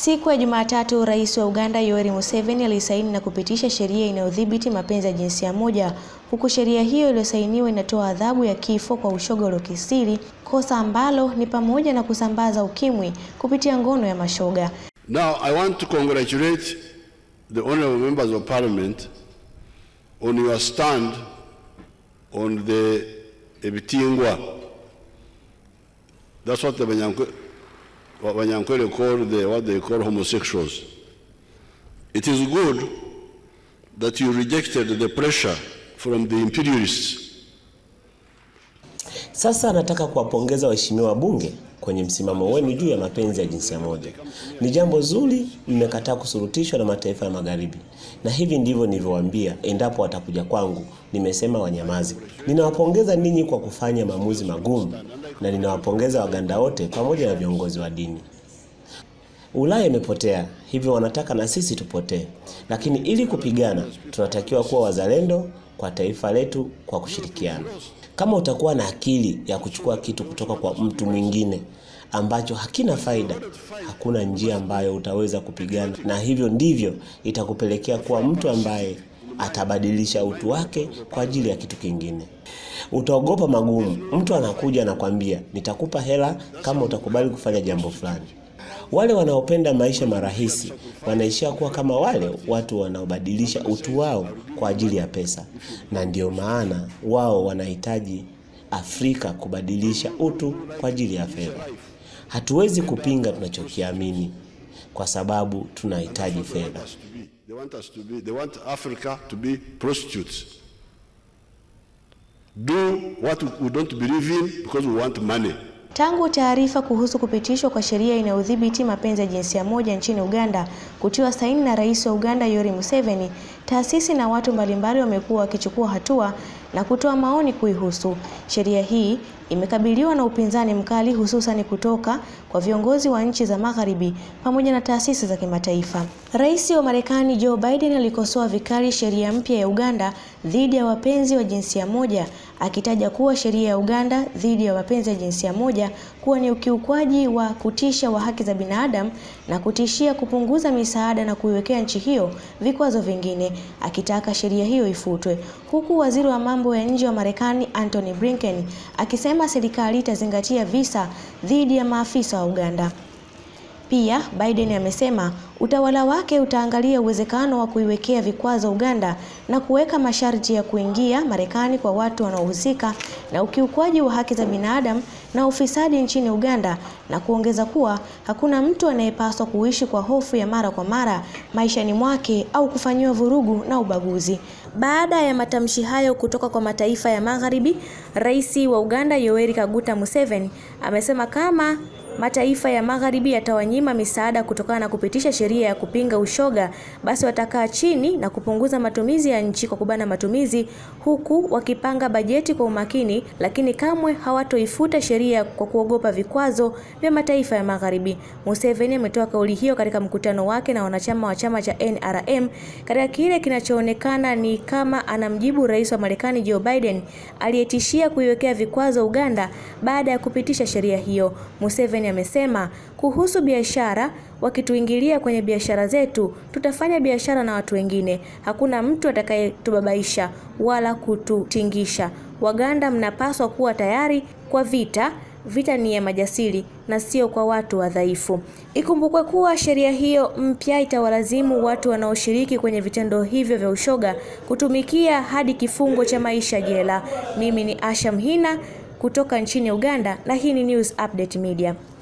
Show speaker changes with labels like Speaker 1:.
Speaker 1: Siku ya Jumatatu, Rais wa Uganda Yoweri Museveni alisaini na kupitisha sheria inayodhibiti mapenzi ya jinsia moja, huku sheria hiyo iliyosainiwa inatoa adhabu ya kifo kwa ushoga uliokithiri, kosa ambalo ni pamoja na kusambaza ukimwi kupitia ngono ya mashoga.
Speaker 2: Now, I want to congratulate the honorable members of parliament on your stand on the Ebitingwa. That's what the Banyankwe, what Banyankwele call the, what they call homosexuals. It is good that you rejected the pressure from the imperialists.
Speaker 3: Sasa nataka kuwapongeza waheshimiwa wabunge kwenye msimamo wenu juu ya mapenzi ya jinsia moja. Ni jambo zuri, mmekataa kusurutishwa na mataifa ya magharibi, na hivi ndivyo nilivyowaambia endapo watakuja kwangu, nimesema wanyamazi. Ninawapongeza ninyi kwa kufanya maamuzi magumu, na ninawapongeza Waganda wote pamoja na viongozi wa dini. Ulaya imepotea, hivyo wanataka na sisi tupotee. Lakini ili kupigana, tunatakiwa kuwa wazalendo kwa taifa letu kwa kushirikiana. Kama utakuwa na akili ya kuchukua kitu kutoka kwa mtu mwingine ambacho hakina faida, hakuna njia ambayo utaweza kupigana, na hivyo ndivyo itakupelekea kuwa mtu ambaye atabadilisha utu wake kwa ajili ya kitu kingine. Utaogopa magumu. Mtu anakuja anakwambia, nitakupa hela kama utakubali kufanya jambo fulani. Wale wanaopenda maisha marahisi wanaishia kuwa kama wale watu wanaobadilisha utu wao kwa ajili ya pesa, na ndio maana wao wanahitaji Afrika kubadilisha utu kwa ajili ya fedha. Hatuwezi kupinga tunachokiamini kwa sababu tunahitaji fedha.
Speaker 2: They want us to be, they want Africa to be prostitutes. Do what we don't believe in because we want money.
Speaker 1: Tangu taarifa kuhusu kupitishwa kwa sheria inayodhibiti mapenzi ya jinsia moja nchini Uganda kutiwa saini na Rais wa Uganda Yoweri Museveni, taasisi na watu mbalimbali wamekuwa wakichukua hatua na kutoa maoni kuihusu. Sheria hii imekabiliwa na upinzani mkali hususan kutoka kwa viongozi wa nchi za Magharibi pamoja na taasisi za kimataifa. Rais wa Marekani Joe Biden alikosoa vikali sheria mpya ya Uganda dhidi ya wapenzi wa jinsia moja akitaja kuwa sheria ya Uganda dhidi ya wapenzi wa jinsia moja kuwa ni ukiukwaji wa kutisha wa haki za binadamu na kutishia kupunguza misaada na kuiwekea nchi hiyo vikwazo vingine, akitaka sheria hiyo ifutwe, huku waziri wa mambo ya nje wa Marekani Antony Blinken akisema serikali itazingatia visa dhidi ya maafisa wa Uganda. Pia Biden amesema utawala wake utaangalia uwezekano wa kuiwekea vikwazo Uganda na kuweka masharti ya kuingia Marekani kwa watu wanaohusika na ukiukwaji wa haki za binadamu na ufisadi nchini Uganda na kuongeza kuwa hakuna mtu anayepaswa kuishi kwa hofu ya mara kwa mara maishani mwake au kufanyiwa vurugu na ubaguzi. Baada ya matamshi hayo kutoka kwa mataifa ya Magharibi, Rais wa Uganda Yoweri Kaguta Museveni amesema kama mataifa ya Magharibi yatawanyima misaada kutokana na kupitisha sheria ya kupinga ushoga, basi watakaa chini na kupunguza matumizi ya nchi kwa kubana matumizi, huku wakipanga bajeti kwa umakini, lakini kamwe hawatoifuta sheria kwa kuogopa vikwazo vya mataifa ya Magharibi. Museveni ametoa kauli hiyo katika mkutano wake na wanachama wa chama cha NRM katika kile kinachoonekana ni kama anamjibu rais wa Marekani Joe Biden aliyetishia kuiwekea vikwazo Uganda baada ya kupitisha sheria hiyo. Museveni amesema kuhusu biashara, wakituingilia kwenye biashara zetu, tutafanya biashara na watu wengine. Hakuna mtu atakayetubabaisha wala kututingisha. Waganda mnapaswa kuwa tayari kwa vita. Vita ni ya majasiri na sio kwa watu wadhaifu. Ikumbukwe kuwa sheria hiyo mpya itawalazimu watu wanaoshiriki kwenye vitendo hivyo vya ushoga kutumikia hadi kifungo cha maisha jela. Mimi ni Asha Mhina kutoka nchini Uganda na hii ni News Update Media.